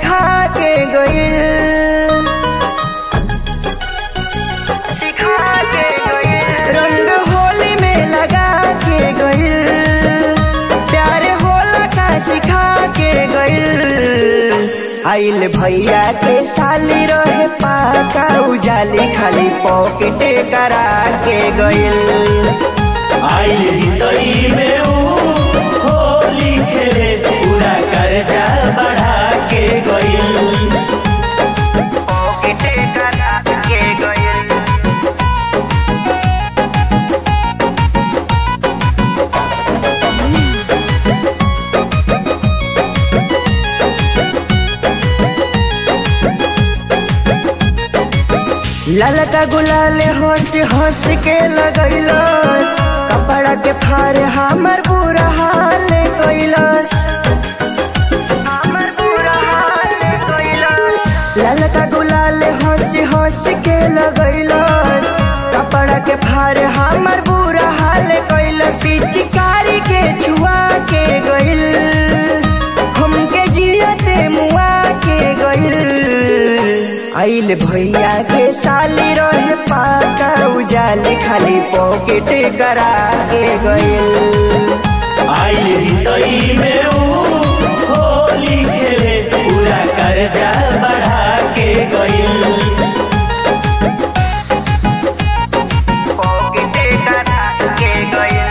सिखा के गइल सिखा के गइल रंग होली में लगा के गइल प्यार होला का सिखा के गइल आइल भैया के साली रहे पाका उजाली खाली पॉकेट करा के गइल आइल हितई में ऊ होली खेले पूरा कर्जा बढ़ा के गइल पॉकेट करा के गइल ललका गुलाल हंस हंस के लगैलस कपड़ा के फार हमर बुरा हाल कैलस हमर बुरा हाल कैलस ललका गुलाल हंस हंस के लगैलस कपड़ा के फार हमर बुरा हाल कैलस पिचकारी के छुआ के गइल हमके जियते मुआ के गइल आइल भैया के साली रहे पाका उजाले खाली पॉकेट करा के गइल आइल हितई में ऊ होली खेले पूरा कर्जा बढ़ा के गइल पॉकेट करा के गइल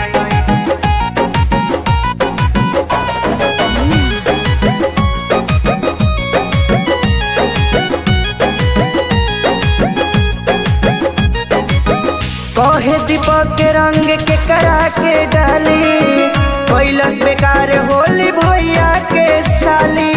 कहे दीपक के रंग के करा के डाली कैलस बेकार होली भैया के साली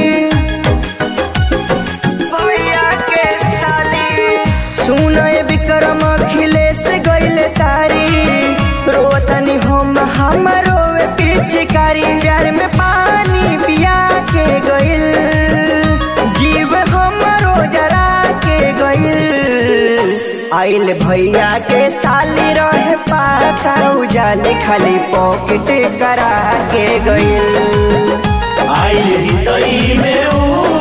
भैया के साली सुन विक्रम अखिलेश गइले तारी रोतनी हम हमरो पिचकारी प्यार में पानी पिया के गइल जीव हमरो जरा के गइल आइल भैया के साली रहे पाका उजाले खाली पॉकेट करा के गइल आइल हितई में ऊ